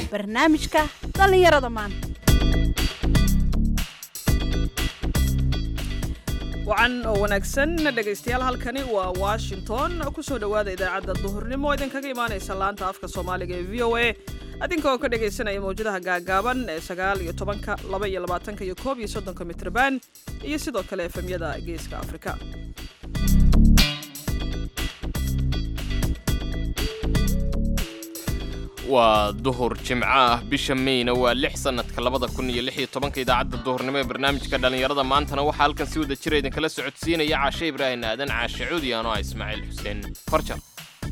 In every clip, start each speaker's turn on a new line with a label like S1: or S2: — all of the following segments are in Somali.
S1: barnaamijka dhallinyarada maanta
S2: wacan oo wanaagsan dhegaystayaal halkani waa washington kusoo dhowaada idaacadda duhurnimo oo idinkaga imaanaysa laanta afka soomaaliga ee v o a adinka oo ka dhagaysanaya mawjadaha gaagaaban ee sagaal iyo tobanka laba iyo labaatanka iyo koob iyo soddonka mitrban iyo sidoo kale efemyada geeska afrika
S3: waa duhur jimco ah bisha meyna waa lix sannadka labada kun iyo lix iyo tobanka idaacadda duhurnimo ee barnaamijka dhallinyarada maantana waxaa halkan si wada jira idinkala socodsiinaya caashe ibraahim aadan caashe cuudi ano ah ismaaciil xuseen farjar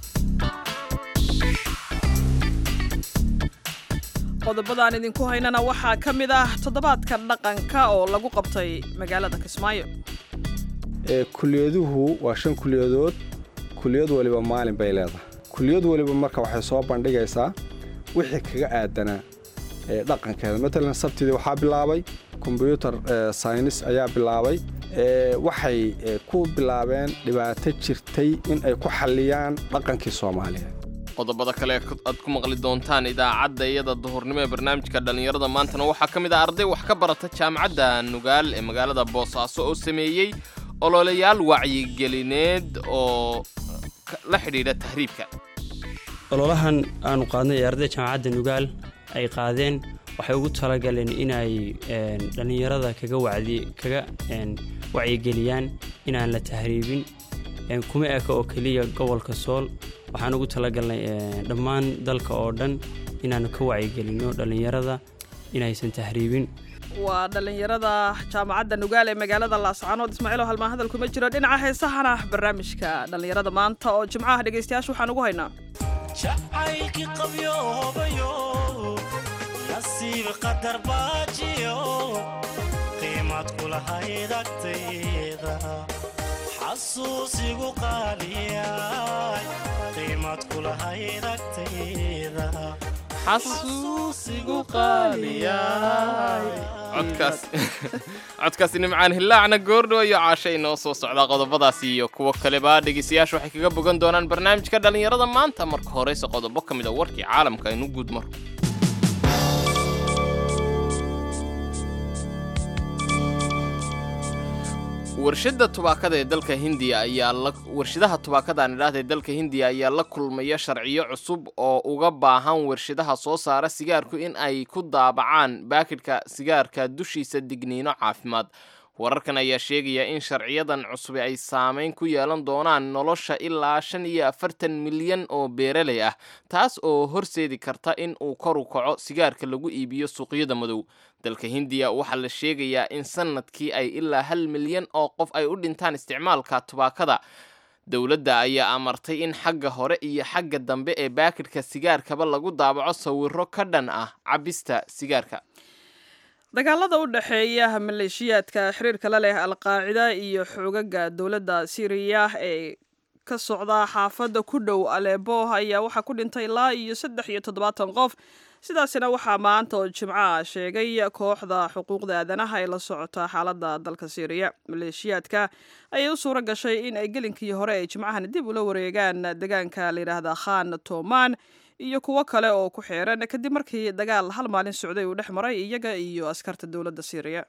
S2: qodobadaan idinku haynana waxaa ka mid ah toddobaadka dhaqanka oo lagu qabtay magaalada kismaayo
S4: kuliyaduhu waa shan kuliyadood kuliyad waliba maalin bay leedahay kuliyad waliba marka waxay soo bandhigaysaa wixii kaga aadanaa dhaqankeeda matalan sabtidii waxaa bilaabay kombyutar saynis ayaa bilaabay waxay ku bilaabeen dhibaato jirtay in ay ku xalliyaan dhaqankii soomaaliyeed
S3: qodobada kale aad ku maqli doontaan idaacadda iyada duhurnimo ee barnaamijka dhallinyarada maantana waxaa ka mid ah arday wax ka barata jaamacadda nugaal ee magaalada boosaaso oo sameeyey ololeyaal wacyigelineed oo la xidhiidha tahriibka
S5: ololahan aanu qaadnay ee ardayda jaamacadda nugaal ay qaadeen waxay ugu talagaleen inay dhallinyarada kaga wacdi kaga wacyigeliyaan inaan la tahriibin kuma eka oo keliya gobolka sool waxaan ugu talagalnay dhammaan dalka oo dhan inaanu ka wacyigelinno dhallinyarada inaysan tahriibin
S2: waa dhallinyarada jaamacadda nugaal ee magaalada laascaanood ismaaciil oo halmaan hadal kuma jiro dhinaca heesahana barnaamijka dhallinyarada maanta oo jimcaha dhegaystayaasha waxaan ugu haynaa
S6: jacaylkii qabyoobayo nasiib qadar baajiyo qiimad kulahayd agtayda xasuusigu qaaliyay qiimad kulahayd agtayda
S3: xasuusigu codkaasi nimcaan hillaacna goordhow iyo caasha inoo soo socdaa qodobadaas iyo kuwo kaleba dhegaystayaashu waxay kaga bogan doonaan barnaamijka dhallinyarada maanta marka horeyse qodobo ka mid a warkii caalamka aynu guud maro warshada tubaakada ee dalka hindiya ayaa la warshadaha tubaakada nidhaahda ee dalka hindiya ayaa la kulmaya sharciyo cusub oo uga baahan warshadaha soo saara sigaarku in ay ku daabacaan baakidhka sigaarka dushiisa digniino caafimaad wararkan ayaa sheegaya in sharciyadan cusub ay saameyn ku yeelan doonaan nolosha ilaa shan iyo afartan milyan oo beeraley ah taas oo horseedi karta in uu kor u kaco sigaarka lagu iibiyo suuqyada madow dalka hindiya waxaa la sheegayaa in sanadkii ay ilaa hal milyan oo qof ay u dhintaan isticmaalka tubaakada dowladda ayaa amartay in xagga hore iyo xagga dambe ee baakidhka sigaarkaba lagu daabaco sawiro ka dhan ah cabista sigaarka
S2: dagaalada u dhexeeya maleeshiyaadka xiriirka la leh alqaacida iyo xoogaga dowladda siiriya ee ka socda xaafadda ku dhow aleebo ayaa waxaa ku dhintay ilaa iyo saddex iyo toddobaatan qof sidaasina waxaa maanta oo jimcaha sheegay kooxda xuquuqda aadanaha ee la socota xaaladda dalka siiriya maleeshiyaadka ayay u suuro gashay in ay gelinkii hore ay jimcahan dib ula wareegaan deegaanka layidhaahda khan toman iyo kuwo kale oo ku xeeran kadib markii dagaal hal maalin socday uu dhex maray iyaga iyo askarta dowladda siiriya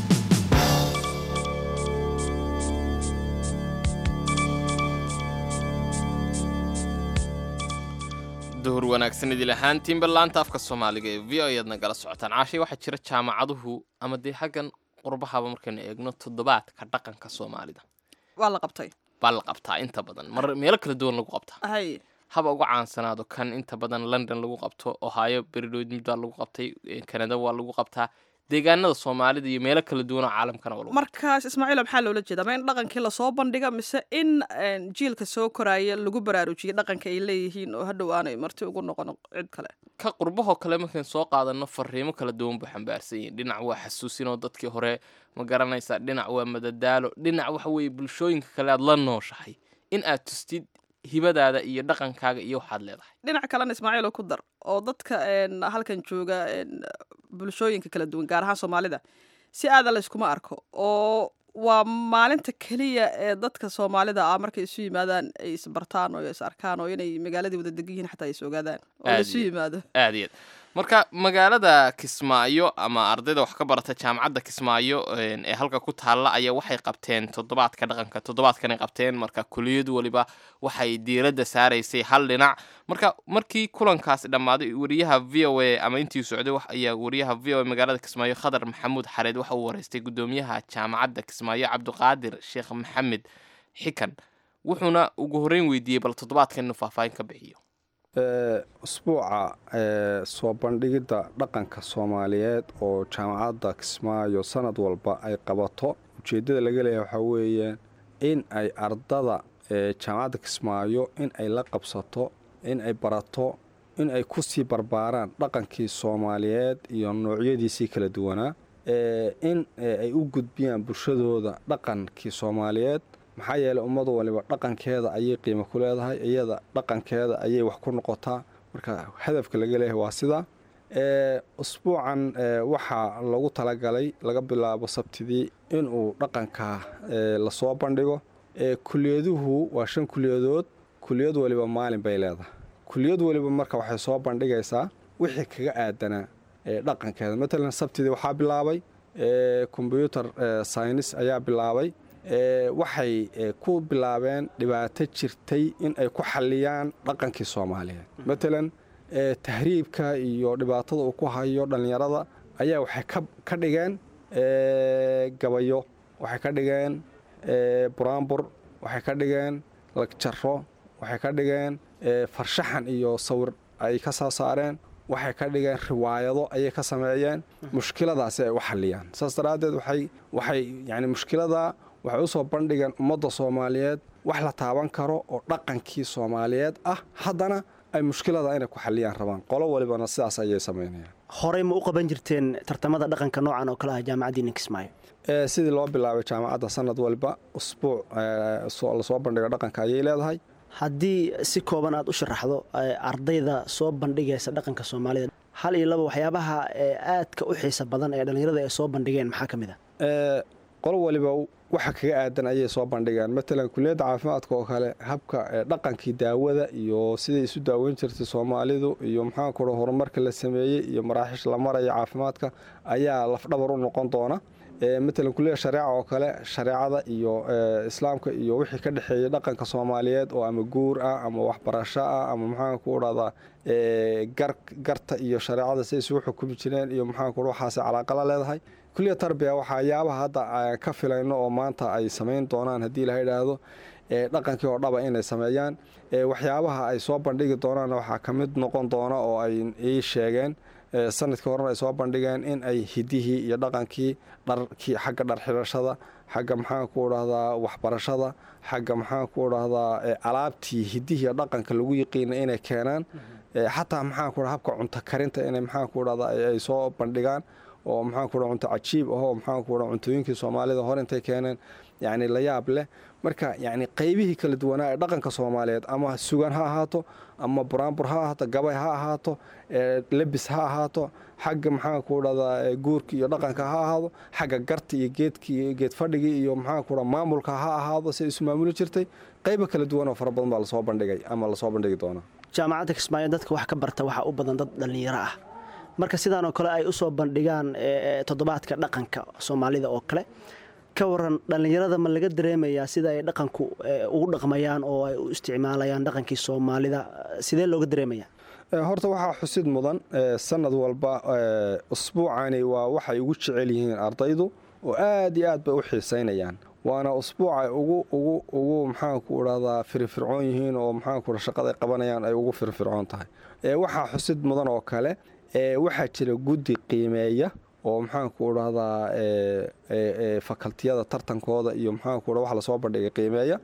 S3: duhur wanaagsan idil ahaantiinba laanta afka soomaaliga ee v o ayaad nagala socotaan caashay waxaa jira jaamacaduhu ama dee xaggan qurbahaba markaynu eegno toddobaadka dhaqanka soomaalida
S2: waa la qabtay
S3: baa la qabtaa inta badan mar meelo kala duwan lagu qabtaa
S2: hay
S3: haba uga caansanaado kan inta badan london lagu qabto ohio beridhood mid baa lagu qabtay kanada waa lagu qabtaa deegaanada soomaalida iyo meelo kala duwan oo caalamkana waa lagu
S2: markaas ismaaciil maxaa loola jeeda ma in dhaqankii lasoo bandhiga mise in jiilka soo koraya lagu baraarujiyo dhaqanka ay leeyihiin oo hadhow aanay marti ugu noqon cid kale
S3: ka qurbahoo kale markayn soo qaadano fariimo kala duwan buu xambaarsan yihin dhinac waa xasuusinoo dadkii hore ma garanaysaa dhinac waa madadaalo dhinac waxa weeye bulshooyinka kale aad la nooshahay in aad tustid hibadaada iyo dhaqankaaga iyo waxaad leedahay
S2: dhinac kalena ismaaciil oo ku dar oo dadka halkan jooga bulshooyinka kala duwan gaar ahaan soomaalida si aada la iskuma arko oo waa maalinta keliya ee dadka soomaalida ah markay isu yimaadaan ay isbartaan oo is arkaan oo inay magaaladii wada degan yihiin xataa ay is ogaadaan oo
S3: Aad
S2: laisu
S3: iyo-
S2: yimaado
S3: aad iyo aad marka magaalada kismaayo ama ardayda wax ka barata jaamacadda kismaayo een, ee halka ku taalla ayaa waxay qabteen toddobaadka dhaqanka toddobaadkanay qabteen marka kuliyad waliba waxay diiradda saaraysay hal dhinac marka markii kulankaasi dhammaaday wariyaha v o a ama intii socday wax ayaa wariyaha v o a magaalada kismaayo khadar maxamuud xareed waxa uu wareystay gudoomiyaha jaamacadda kismaayo cabdiqaadir sheekh maxamed xikan wuxuuna ugu horreyn weydiiyey bal toddobaadkan inuu faahfaahin ka bixiyo
S4: Ee, usbuuca ee, soo bandhigidda dhaqanka soomaaliyeed oo jaamacadda kismaayo sanad walba ay qabato ujeeddada laga leeyahay waxaa weeye in ay ardada ee jaamacadda kismaayo in ay la qabsato in ay barato in ay ku sii barbaaraan dhaqankii soomaaliyeed iyo noocyadiisii kala duwanaa ee, in ee, ay u gudbiyaan bulshadooda dhaqankii soomaaliyeed maxaa yeelay ummad waliba dhaqankeeda ayay qiimo ku leedahay iyada dhaqankeeda ayay wax ku noqotaa marka hadafka laga leeyahay waa sidaa ee usbuucan ee, waxaa lagu talagalay laga bilaabo sabtidii inuu dhaqanka ee, lasoo bandhigo ee kuliyaduhu waa shan kuliyadood kuliyad waliba maalin bay leedahay kuliyad waliba marka waxay soo bandhigaysaa wixii kaga aadanaa ee dhaqankeeda matalan sabtidii waxaa bilaabay ee, combyuter ee, science ayaa bilaabay ee, waxay ee, ku bilaabeen dhibaato jirtay in ay ku xalliyaan dhaqankii soomaaliyeed matalan ee, tahriibka iyo dhibaatada uu ku hayo dhallinyarada ayaa waxay ka- ka dhigeen ee, gabayo waxay ka dhigeen ee, buraanbur waxay ka dhigeen lagjaro waxay ka dhigeen ee, farshaxan iyo sawir ay ka soo saareen waxay ka dhigeen riwaayado ayay ka sameeyeen mushkiladaasi ay u xalliyaan saas daraaddeed waxay waxay yani mushkilada waxay u soo bandhigeen ummadda soomaaliyeed wax la taaban karo oo dhaqankii soomaaliyeed ah haddana ay mushkilada inay ku xalliyaan rabaan qolo walibana sidaas ayay samaynayaan
S7: horey ma u qaban jirteen tartamada dhaqanka noocan oo kale ah jaamacaddiina kismaayo
S4: ee sidii loo bilaabay jaamacadda sanad walba usbuuc ee, soo- lasoo bandhigo dhaqanka ayay leedahay
S7: haddii si kooban aad u sharaxdo ee, ardayda soo bandhigaysa dhaqanka soomaalida hal iyo laba waxyaabaha ee aadka u xiisa badan ee dhallinyarada ay soo bandhigeen maxaa ka mid a
S4: ee qolo waliba waxa kaga aadan ayay soo bandhigaan matalan kuliyadda caafimaadka oo kale habka ee, dhaqankii daawada iyo siday isu daaweyn jirtay soomaalidu iyo maxaa kura horumarka la sameeyey iyo maraaxiish la maraya caafimaadka ayaa lafdhabar u noqon doona ee, matalan kuliyada shareeca oo kale shareecada iyo ee, islaamka iyo wixii ka dhexeeyay dhaqanka soomaaliyeed oo ama guur ah ama waxbarasho ah ama maxaa ku dhahdaa ee, gar garta iyo shareecada say isugu xukumi jireen iyo maxaa ku waxaas calaaqa la leedahay kuliya tarbiya waxyaabaha hadda aan ka filayno oo maanta ay samayn doonaan haddii la yidhaahdo ee, dhaqankii oo dhaba inay sameeyaan ee, waxyaabaha ay soo bandhigi doonaan waxaa ka mid noqon doona oo ay ii sheegeen ee, sanadkii horena ay soo bandhigeen in ay hidihii iyo dhaqankii dharkii xagga dhar xidhashada xagga maxaan ku dhahdaa waxbarashada xagga maxaan ku dhahdaa ee, alaabtii hidihii iyo dhaqanka lagu yiqiina inay keenaan ee, xataa maxaan ku habka cunto karinta inay maxaan ku dhahdaa ay ay soo bandhigaan oo maxaan ku dhaha cunto cajiib ahoo maxaan ku dhaha cuntooyinkii soomaalida hor intay keeneen yacni la yaab leh marka yacni qaybihii kala duwanaa ee dhaqanka soomaaliyeed ama sugan ha ahaato ama buraanbur ha ahaato gabay ha ahaato ee lebis ha ahaato xagga maxaan ku dhahdaa ee guurka iyo dhaqanka ha ahaado xagga garta iyo geedkii iyo geed fadhigii iyo maxaan ku dhaha maamulka ha ahaado si ay isu maamuli jirtay qaybo kala duwan oo fara badan baa lasoo bandhigay ama lasoo bandhigi doonaa
S7: jaamacadda kismaayo dadka wax ka barta waxaa u badan dad dhallinyaro ah marka sidaan oo kale ay u soo bandhigaan ee, toddobaadka dhaqanka soomaalida oo kale ka waran dhallinyarada ma laga dareemayaa sida ay dhaqanku ee, ugu dhaqmayaan oo ay u isticmaalayaan dhaqankii soomaalida sidee looga dareemayaa
S4: Ee, horta waxaa xusid mudan ee, sanad walba ee, usbuucani waa waxay ugu jecel yihiin ardaydu oo aad iyo aad bay u xiisaynayaan waana usbuucay ugu ugu ugu maxaanku dhahdaa firfircoon yihiin oo maxaanku shaqada ay qabanayaan ay ugu firfircoon tahay ee, waxaa xusid mudan oo kale ee, waxaa jira guddi qiimeeya oo maxaanku dhahdaa ee, ee, ee, fakaltiyada tartankooda iyo maxaanku dha wax lasoo bandhigay qiimeeya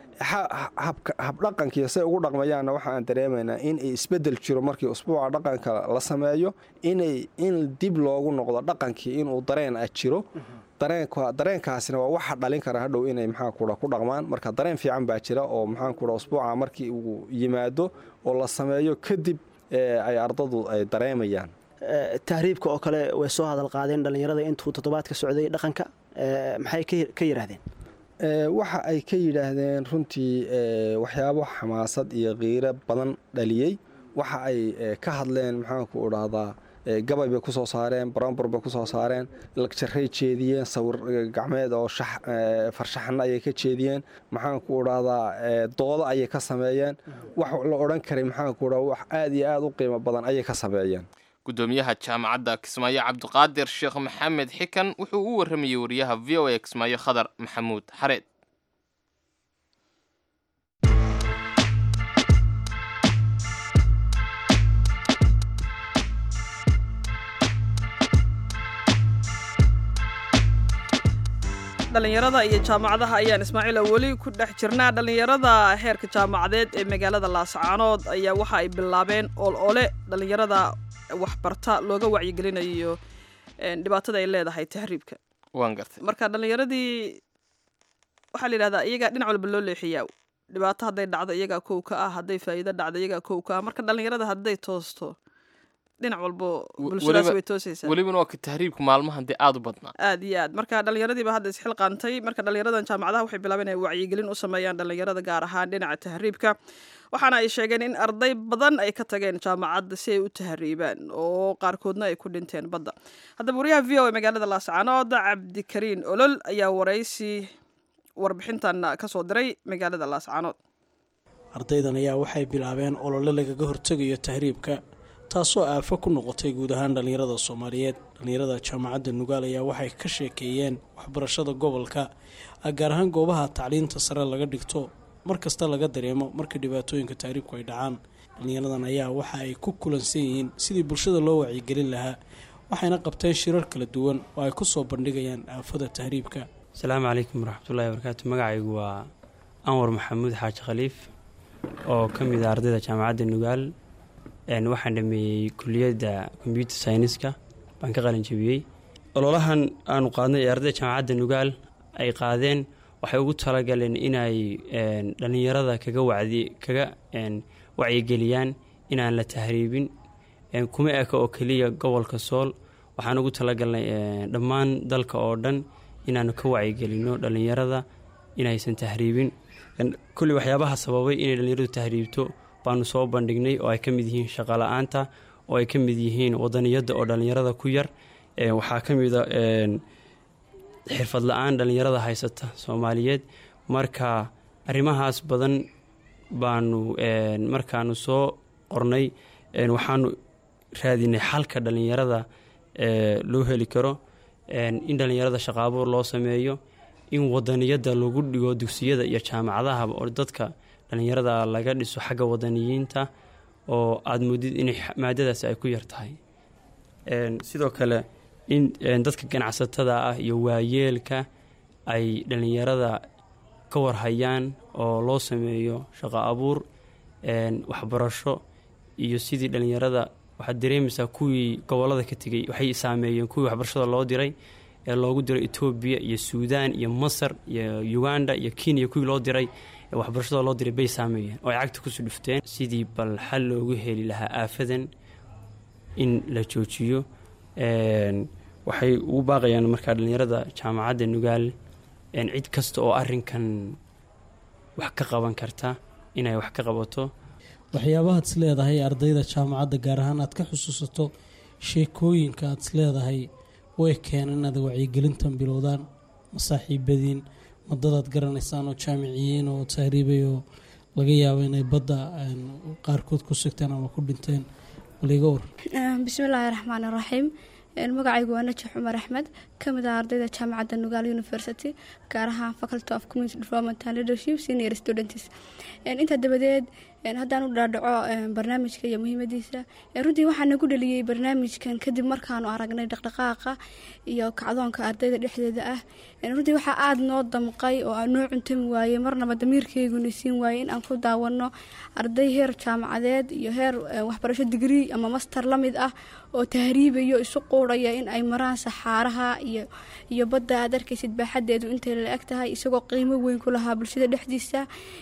S4: ha- habka habdhaqankiiyo say ugu dhaqmayaanna waxa aan dareemaynaa in ay isbedel jiro markii usbuuca dhaqanka la sameeyo inay in dib loogu noqdo dhaqankii inuu dareen ah jiro dareenka dareenkaasina waa waxa dhalin kara hadhow inay maxaa kudha ku dhaqmaan marka dareen fiican baa jira oo maxaan kudha usbuuca markii uu yimaado oo la sameeyo kadib ee, ay ardadu ay dareemayaan
S7: Ee, tahriibka oo kale way soo hadal qaadeen dhallinyarada intuu toddobaadka socday dhaqanka ee, maxay ka- ka yidhaahdeen
S4: Ee, waxa ay ka yidhaahdeen runtii ee, waxyaabo xamaasad iyo qiiro badan dhaliyey waxa ay ee, ka hadleen maxaanku dhahdaa ee, gabay bay kusoo saareen brambur bay kusoo saareen lagjaray jeediyeen sawir eh, gacmeed oo shax eh, farshaxan ayay ka jeediyeen maxaan ku idhahdaa eh, doodo ayay ka sameeyeen wax la odhan karay maxaan ku idhahdaa wax aad iyo aad u qiimo badan ayay ka sameeyeen
S3: gudoomiyaha jaamacadda kismaayo cabdiqaadir sheekh maxamed xikan wuxuu u waramayey wariyaha v o a kismaayo khadar maxamuud xareed
S2: dhallinyarada iyo jaamacadaha ayaan ismaaciila weli ku dhex jirnaa dhallinyarada heerka jaamacadeed ee magaalada laascaanood ayaa waxa ay bilaabeen ool ole dhallinyarada waxbarta looga wacyigelinayo een, dhibaatada ay leedahay tahriibka
S3: waan gartay
S2: marka dhallinyaradii waxaa la yidhahdaa iyagaa dhinac walba loo leexiyaa dhibaato hadday dhacdo iyagaa kow ka ah hadday faa'iido dhacdo iyagaa kow ka ah marka dhallinyarada hadday toosto dhinac walbo
S3: W-
S2: bulshadaas
S3: weliba-
S2: way toosaysaa
S3: welibana waa ka tahriibku maalmahan dee aad u badnaa
S2: aad iyo aad marka dhallinyaradiiba hadda isxilqaantay marka dhallinyaradan jaamacadaha waxay bilaabeen inay wacyigelin u sameeyaan dhallinyarada gaar ahaan dhinaca tahriibka waxaana ay sheegeen in arday badan ay ka tageen jaamacadda si ay u tahriibaan oo qaarkoodna ay ku dhinteen badda haddaba wariyaha v o e magaalada laascaanood cabdikariin olol ayaa waraysi warbixintan ka soo diray magaalada laascaanood
S8: ardaydan ayaa waxay bilaabeen olole lagaga hortegayo tahriibka taasoo aafo ku noqotay guud ahaan dhallinyarada soomaaliyeed dhallinyarada jaamacadda nugaal ayaa waxay ka sheekeeyeen waxbarashada gobolka gaar ahaan goobaha tacliinta sare laga dhigto mar kasta laga dareemo marka dhibaatooyinka tahriibku ay dhacaan dhallinyaradan ayaa waxa ay ku kulansan yihiin sidii bulshada loo wacyigelin lahaa waxayna qabteen shirar kala duwan oo ay ku soo bandhigayaan aafada tahriibka
S5: asalaamu calaykum waraxmatullaahi wabarakaatu magacaygu waa anwar maxamuud xaaji khaliif oo ka mid ah ardayda jaamacadda nugaal een, waxaan dhameeyey kuliyadda combyuter syniska baan ka qalin jebiyey ololahan aanu qaadnay ee ardayda jaamacadda nugaal ay qaadeen waxay ugu talagaleen inay een, dhallinyarada kaga wacdi kaga een, wacyigeliyaan inaan la tahriibin een, kuma eka oo keliya gobolka sool waxaan ugu talagalnay een, dhammaan dalka oo dhan inaanu ka wacyigelino dhallinyarada inaysan tahriibin Een, kulli waxyaabaha sababay inay dhallinyaradu tahriibto baanu soo bandhignay oo ay ka mid yihiin shaqo la-aanta oo ay ka mid yihiin wadaniyadda oo dhallinyarada ku yar Een, waxaa ka mid a een, xirfad la-aan dhallinyarada haysata soomaaliyeed marka arrimahaas badan baanu een, markaanu soo qornay een, waxaanu raadinay xalka dhallinyarada ee, loo heli karo een, in dhallinyarada shaqaabuur loo sameeyo in wadaniyadda lagu dhigo dugsiyada iyo jaamacadahaba oo dadka dhallinyarada laga dhiso xagga wadaniyiinta oo aada moodid inay xa- maadadaasi ay ku yar tahay Een, sidoo kale in een, dadka ganacsatada ah iyo waayeelka ay dhallinyarada ka warhayaan oo loo sameeyo shaqo abuur een, waxbarasho iyo sidii dhallinyarada waxaad dareemaysaa kuwii gobolada ka tegey waxay saameeyeen kuwii waxbarashada loo diray ee loogu diray etoobiya iyo suudaan iyo masar iyo uganda iyo kenya kuwii loo diray ee waxbarashada loo diray bay saameeyeen oo ay cagta kusoo dhufteen sidii bal xal loogu heli lahaa aafadan in la joojiyo Een, waxay ugu baaqayaan markaa dhallinyarada jaamacadda nugaal een, cid kasta oo arinkan wax ka qaban karta inay wax ka qabato
S8: waxyaabahaad is leedahay ardayda jaamacadda gaar ahaan aad ka xusuusato sheekooyinka aad is leedahay way keeneen inaad wacyigelintan bilowdaan ma saaxiibadiin madadaad garanaysaan oo jaamiciyiin oo tahriibay oo laga yaabo inay badda een, qaarkood ku sigteen ama ku dhinteen baliga war
S9: bismillaahi raxmaani raxiim magacaygu waa najax cumar axmed ka mid ah ardayda jaamacadda nugaal university gaar ahaan faculty of community development and leadership senior students intaa dabadeed haddaan u dhaadhaco barnaamijka iyo muhiimadiisa runtii waxaa nagu dhaliyey barnaamijkan kadib markaanu aragnay dhaqdhaqaaqa iyo kacdoonka ardayda dhexdeeda ah runtii waxaa aada noo damqay oo aan noo cuntami waayey marnaba damiirkeyguna siin waayey in aan ku daawano arday heer jaamacadeed iyo heer waxbarasho digrii ama master la mid ah oo tahriibayo isu quuraya in ay maraan saxaaraha iyo iyo badda aad arkaysid baaxadeedu intay la eg tahay isagoo qiimo weyn ku lahaa bulshada dhexdiisa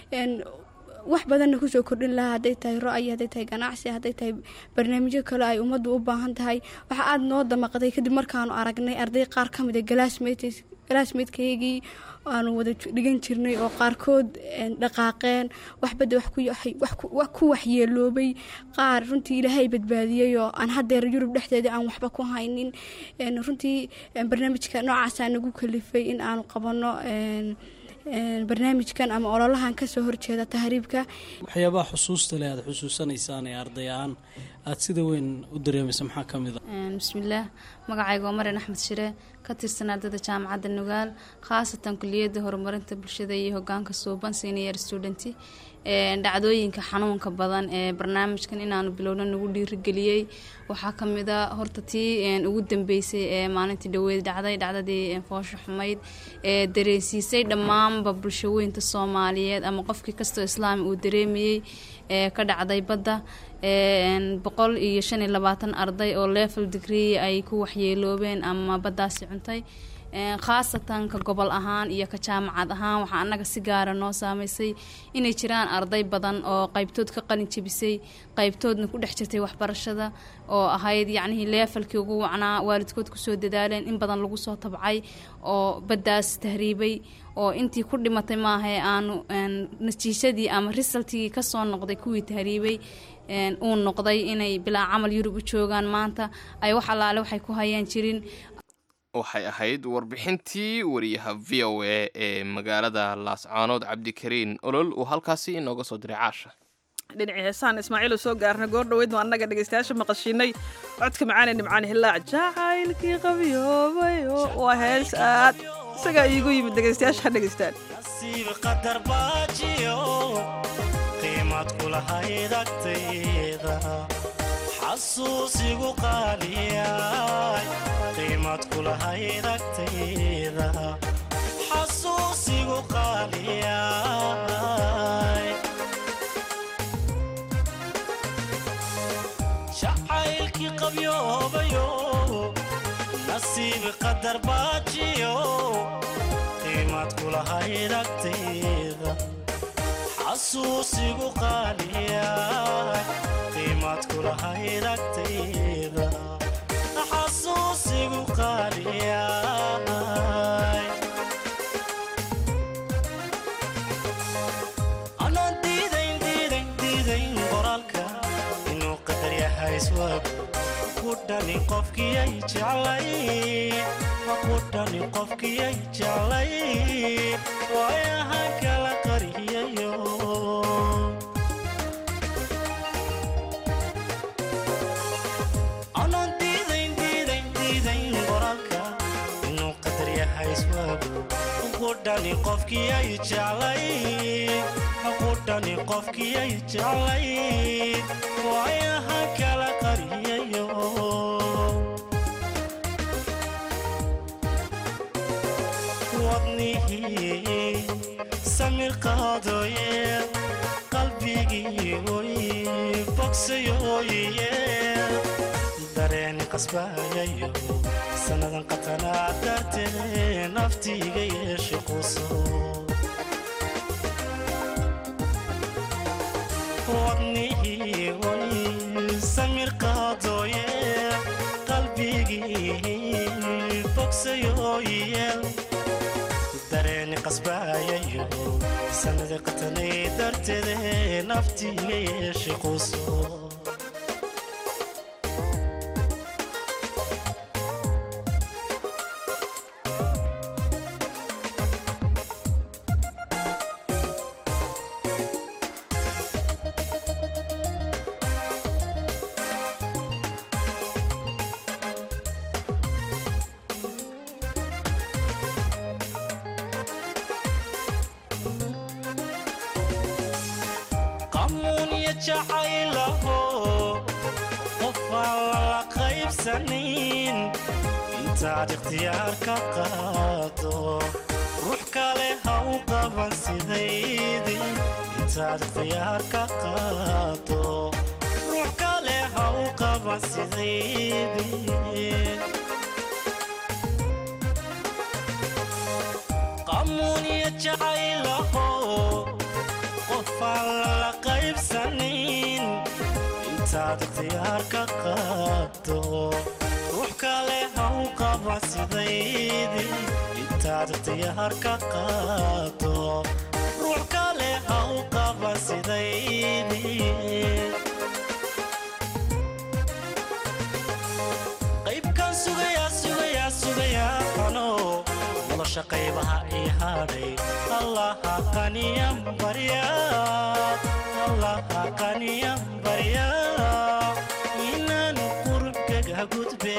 S9: wax badanna kusoo kordhin lahaa hadday tahay ro-ay hadday tahay ganacsi hadday tahay barnaamijyo kale ay ummaddu u baahan tahay waxaa aada noo damaqday kadib markaanu aragnay arday qaar ka mid a glassmates classmatekeygii aanu wada dhigan jirnay oo qaarkood dhaqaaqeen waxbadda wax ku waxyeeloobay qaar runtii ilaahay badbaadiyey oo aan haddeer yurub dhexdeeda aan waxba ku haynin runtii barnaamijka noocaasaa nagu kalifay in aanu qabanno barnaamijkan ama ololahan kasoo horjeeda tahriibka
S8: waxyaabaha xusuusta leh aad xusuusanaysaan ee arday ahaan aada sida weyn u dareemaysa maxaa ka mid a
S10: bismillaah magacayga waa marian axmed shire ka tirsan ardayda jaamacadda nugaal khaasatan kuliyadda horumarinta bulshada iyo hogaanka suuban senior student dhacdooyinka xanuunka badan ee barnaamijkan inaanu bilowno nagu dhiirigeliyey waxaa kamid a horta tii ugu dambeysay ee maalintii dhaweyd dhacday dhacdadii foosho xumayd ee dareensiisay dhammaanba bulshaweynta soomaaliyeed ama qofkii kastoo islaami uu dareemayey ee ka dhacday badda boqol iyo shan iyo labaatan arday oo level degree ay ku waxyeeloobeen ama baddaasi cuntay khaasatan ka gobol ahaan iyo ka jaamacad ahaan waxaa annaga si gaara noo saameysay inay jiraan arday badan oo qaybtood ka qalin jebisay qaybtoodna ku dhex jirtay waxbarashada oo ahayd yacnihii leefalkii ugu wacnaa waalidkood kusoo dadaaleen in badan lagu soo tabcay oo baddaas tahriibay oo intii ku dhimatay maahae aanu natiijadii ama risaltigii kasoo noqday kuwii tahriibay uu noqday inay bilaa camal yurub u joogaan maanta ay wax allaale waxay ku hayaan jirin
S3: waxay ahayd warbixintii wariyaha v o a ee magaalada laascaanood cabdikariin olol uu halkaasi inooga soo diray caasha
S2: dhinacii heesaan ismaaciil soo gaarna goor dhaweydnu annaga dhegaystayaasha maqashiinay codka macaane nimcaan hillaac jacaylkii qabiyoobay waa hees aad isagaa iigu yimid dhegaystayaasha ha dhegaystaan
S6: nasiib qadar baajiyo qiimad kulahayd agtayda xasuusigu qaaliyay qiimad kulahayd agtayda xasuusigu qaaliyay jacaylkii qabyoobayo nasiib qadar baajiyo qiimad kulahayd agtayda xasuusigu qaaliyay qiimad kulahayd agtayda xasuusigu qaaliyay anaan diidayn diidayn diidayn qoraalka inuu qadar yahay iswaag ku dhani qofkiyay jeclay ku dhani qofkiyay jeclay waayahan kala qariyayo anaan diidayn diidayn diidayn qoraalka inuu qadar yahay iswaagu ku dhani qofkiyay jeclay ku dhani qofkiyay jeclay waayahan kala qariyayo wadnihii samir qaadooye qalbigii oy bogsayooye dareeni qasbaayayo sannadan qatanaa dartee naftiiga yeeshe quso wadnihii oy samir qaadooye qalbigii bogsayooye dareeni qasbaayayo sanada qatanay darteede naftiiga yeeshe quso qamuunya jacaylaho qofaan lala qaybsanin intaad ikhtiyaar ka qaado ruux kale ha u qaban sidaydii intaad ikhtiyaar ka qaado ruux kale ha u qaban sidaydii qamuunya jacaylaho qofaan lala qaybsanin intaad ikhtiyaar ka qaado ruux kale ha u qaban sidaydii intaad ikhtiyaar ka qaado ruux kale ha u qaban sidaydii qaybkan sugayaa sugayaa sugayaa ano nolosha qaybaha ii hadhay allaha qaniyan barya allaha qaniyan barya inaan qurubkaga gudbe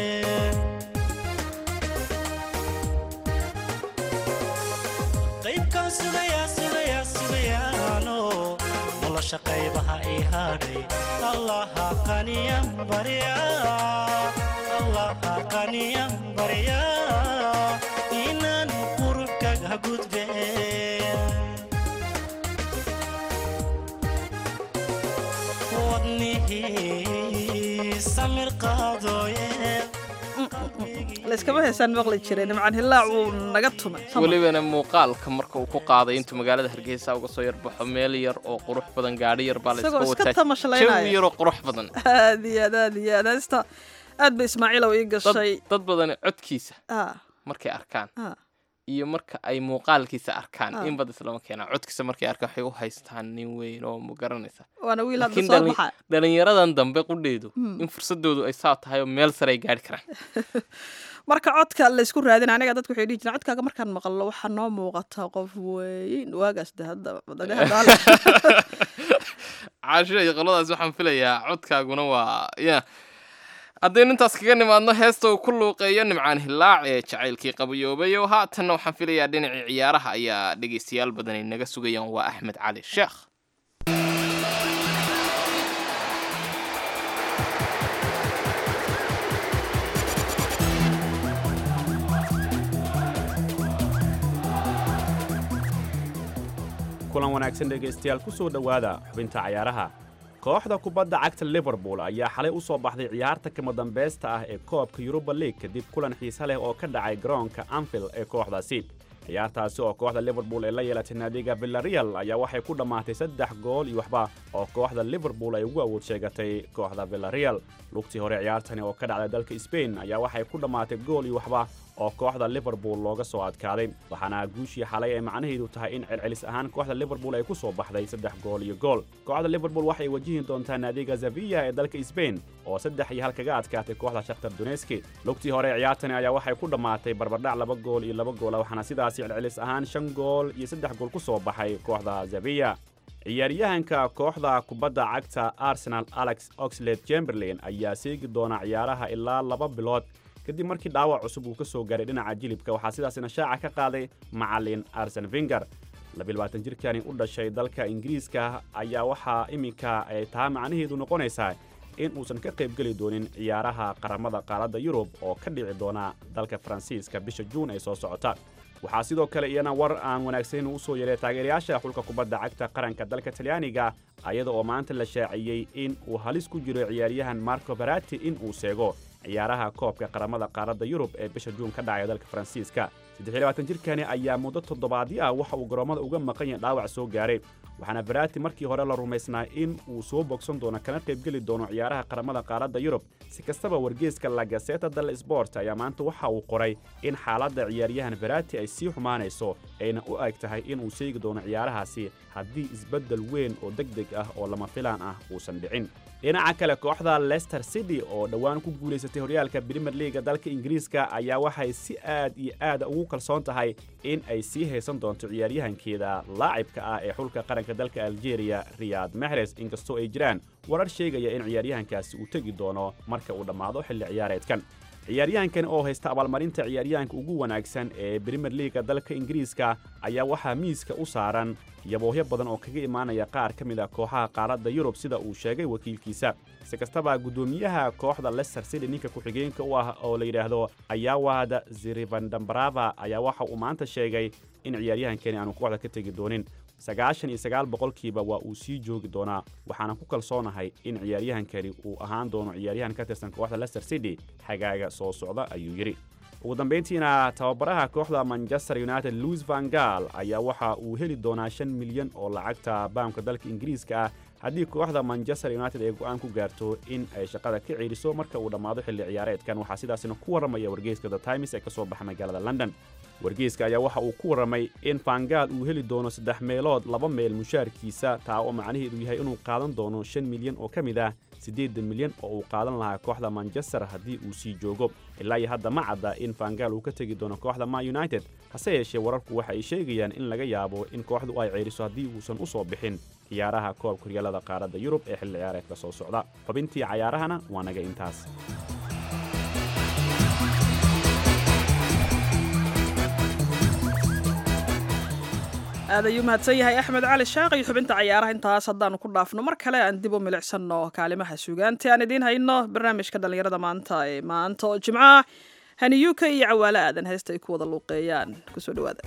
S6: qaybkan sugayaa sugayaa sugayaano nolosha qaybaha ii hadhay allaha qaniyan barya allaha qaniyan barya inaan qurubkaga gudbe wadnihii samir qaadooye
S2: layskama heesaan maqli jiray nimcaan hillaac wuu naga tumay
S3: welibana muuqaalka marka uu ku qaaday intuu magaalada hargeysa uga soo yarbaxo meel yar oo qurux badan gaadhi yar baa
S2: Isagoo
S3: layska
S2: iska
S3: wataa
S2: tamashlaynaya.
S3: jawi yaroo qurux badan
S2: aad iyo aad aad iyo aad heesta aad bay ismaaciilow ii gashay
S3: dad dad badani codkiisa
S2: Ah,
S3: markay arkaan
S2: ah.
S3: iyo marka ay muuqaalkiisa arkaan
S2: Ah.
S3: in bad islama keenaa codkiisa markay arkaan waxay u haystaan nin weyn oo ma garanaysa
S2: waana wiil hadda
S3: laakiin
S2: soo
S3: dhalin-
S2: baxa
S3: dhalinyaradan dambe qudheedu
S2: Hmm.
S3: in fursadoodu ay saa tahay oo meel sare ay gaari karaan
S2: marka codka laysku raadin aniga dadku waxay dhihi jireen codkaaga markaan maqlo waxaa noo muuqata qof weyn waagaas de hadda dagaha daala
S3: caasho iyo qoladaas waxaan filayaa codkaaguna waa ya haddaynu intaas kaga nimaadno heesta uu ku luuqeeyo nimcaan hillaac ee jacaylkii qabayoobayo haatanna waxaan filayaa dhinacii ciyaaraha ayaa dhegaystayaal badan ay naga sugayaan waa axmed cali sheekh
S11: kulan wanaagsan dhegaystayaal ku soo dhowaada xubinta cayaaraha kooxda kubadda cagta liverpool ayaa xalay u soo baxday ciyaarta kama dambaysta ah ee koobka yuruba league kadib kulan xiise leh oo ka dhacay garoonka anfield ee kooxdaasi ciyaartaasi oo kooxda liverpool ay la yeelatay naadiga villareal ayaa waxay ku dhammaatay saddex gool iyo waxba oo kooxda liverpool ay ugu awood sheegatay kooxda villareal lugtii hore ciyaartani oo ka dhacday dalka spain ayaa waxay ku dhammaatay gool iyo waxba oo kooxda liverpool looga soo adkaaday waxaana guushii xalay ay macnaheedu tahay in celcelis ahaan kooxda liverpool ay ku soo baxday saddex gool iyo gool kooxda liverpool waxay wajihi doontaa naadiga zavilla ee dalka spain oo saddex iyo hal kaga adkaatay kooxda shakhtar doneski lugtii hore ciyaartani ayaa waxay ku dhammaatay barbardhac laba gool iyo laba goola waxaana sidaasi celcelis ahaan shan gool iyo saddex gool ku soo baxay kooxda zavilla ciyaaryahanka kooxda kubadda cagta arsenal alex oxlade chamberlain ayaa seegi doona ciyaaraha ilaa laba bilood kadib markii dhaawac cusub uu ka soo gaaray dhinaca jilibka waxaa sidaasina shaaca ka qaaday macalin arsen finger labaatan jirkani u dhashay dalka ingiriiska ayaa waxaa iminka ay tahay macnaheedu noqonaysaa in uusan ka qaybgeli doonin ciyaaraha qaramada qaaradda yurub oo ka dhici doona dalka faransiiska bisha juun ay soo socota waxaa sidoo kale iyana war aan wanaagsanin u soo yeeray taageerayaasha xulka kubadda cagta qaranka dalka talyaaniga ayada oo maanta la shaaciyey in uu halis ku jiro ciyaaryahan marco barati in uu seego ciyaaraha koobka qaramada qaaradda yurub ee bisha juun ka dhacaya dalka faransiiska jirkani ayaa muddo toddobaadyo ah waxa uu garoommada uga maqan yahay dhaawac soo gaaray waxaana barati markii hore la rumaysnaa in uu soo bogsan doono kana qaybgeli doono ciyaaraha qaramada qaaradda yurub si kastaba wargeeska la gaseta dal sport ayaa maanta waxa uu qoray in xaaladda ciyaaryahan barati ay sii xumaanayso ayna u eg tahay inuu sheegi doono ciyaarahaasi haddii isbeddel weyn oo deg deg ah oo lama filaan ah uusan dhicin dhinaca kale kooxda leicester city oo dhowaan ku guulaysatay horyaalka brimer leaga dalka ingiriiska ayaa waxay si aad iyo aad ugu kalsoon tahay in ay sii haysan doonto ciyaaryahankeeda laacibka ah ee xulka qaranka dalka algeria riyad mehres inkastoo ay jiraan warar sheegaya in ciyaaryahankaasi uu tegi doono marka uu dhammaado xilli ciyaareedkan ciyaaryahankan oo haysta abaalmarinta ciyaaryahanka ugu wanaagsan ee brimer leaga dalka ingiriiska ayaa waxaa miiska u saaran yaboohyo badan oo kaga imaanaya qaar ka mid a kooxaha qaaradda yurub sida uu sheegay wakiilkiisa si kastaba guddoomiyaha kooxda leicester city ninka ku-xigeenka u ah oo la yidhaahdo ayawad zirivandambrava ayaa waxa uu maanta sheegay in ciyaaryahankani aanu kooxda ka tegi doonin sagaashan iyo sagaal boqolkiiba waa uu sii joogi doonaa waxaana ku kalsoonahay in ciyaaryahankani uu ahaan doono ciyaaryahan ka tirsan kooxda leicester city xagaaga soo socda ayuu yidhi ugu dambayntiina tababaraha kooxda manchester united louis van gaal ayaa waxa uu heli doonaa shan milyan oo lacagta baamka dalka ingiriiska ah haddii kooxda manchester united ay go'aan ku gaarto in ay shaqada ka ceeliso marka uu dhammaado xilli ciyaareedkan waxaa sidaasina ku warramaya wargeyska the times ee ka soo baxa magaalada london wargeyska ayaa waxa uu ku warramay in fangaal uu heli doono saddex meelood laba meel mushaarkiisa taa oo macnaheedu yahay inuu qaadan doono shan milyan oo ka mid ah siddeedan milyan oo uu qaadan lahaa kooxda manchester haddii uu sii joogo ilaa iyo hadda ma cadda in fangaal uu ka tegi doono kooxda ma united hase yeeshee wararku waxa ay sheegayaan in laga yaabo in kooxdu ay ceeriso haddii uusan u soo bixin ciyaaraha koobka horyaalada qaaradda yurub ee xilli ciyaareedka soo socda xubintii cayaarahana waa naga intaas
S2: aad ayuu mahadsan yahay axmed cali shaaq iyo xubinta cayaaraha intaas haddaanu ku dhaafno mar kale aan dib u milicsanno kaalimaha suugaanta aan idiin hayno barnaamijka dhallinyarada maanta ee maanta oo jimcaha haniyuuka iyo cawaale aadan heesta ay ku wada luuqeeyaan kusoo dhawaada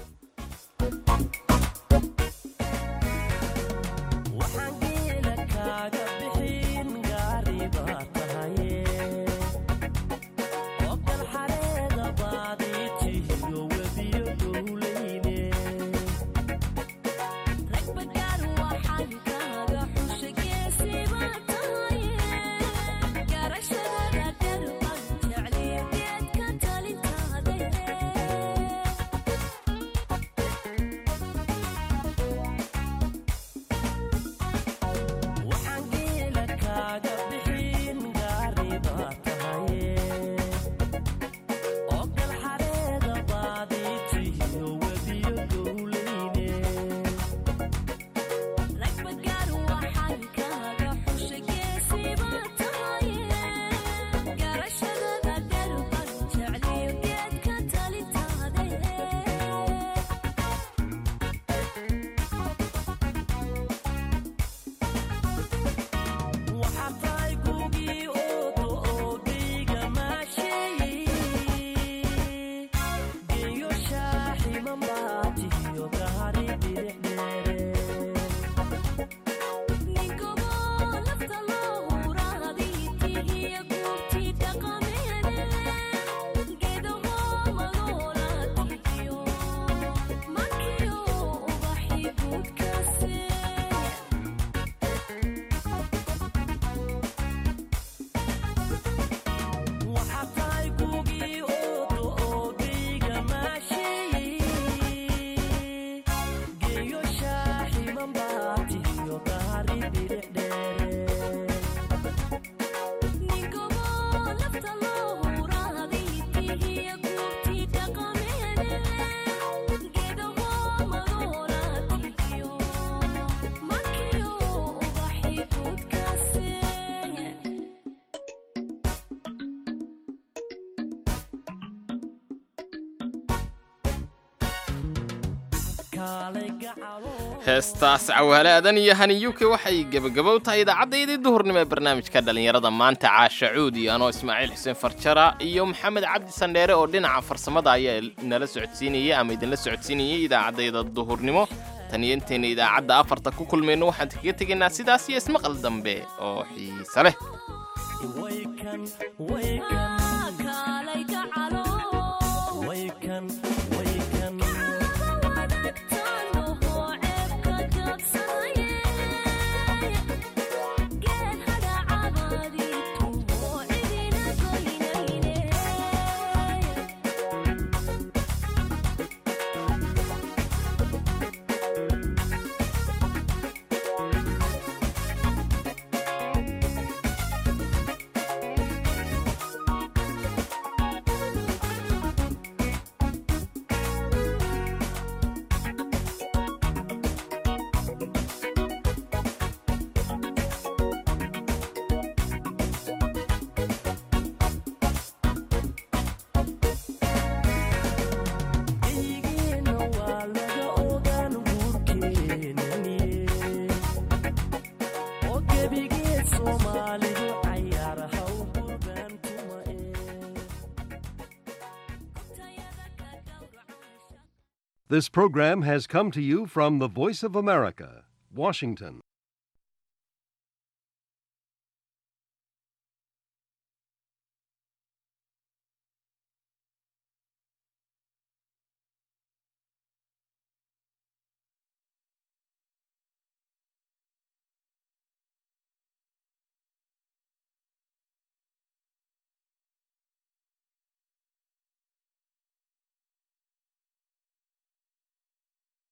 S3: heestaas cawaalaadan iyo haniyuke waxay gebagabow tahay idaacaddayadii duhurnimo ee barnaamijka dhallinyarada maanta caasha cuud iyo anoo ismaaciil xuseen farjara iyo maxamed cabdi sandheere oo dhinaca farsamada ayaa nala socodsiinayay ama idinla socodsiinayay idaacaddayda duhurnimo tan iyo intayna idaacadda afarta ku kulmayno waxaan kaga tegaynaa sidaas iyo ismaqal dambe oo xiise leh
S12: This program has come to you from the Voice of America, Washington.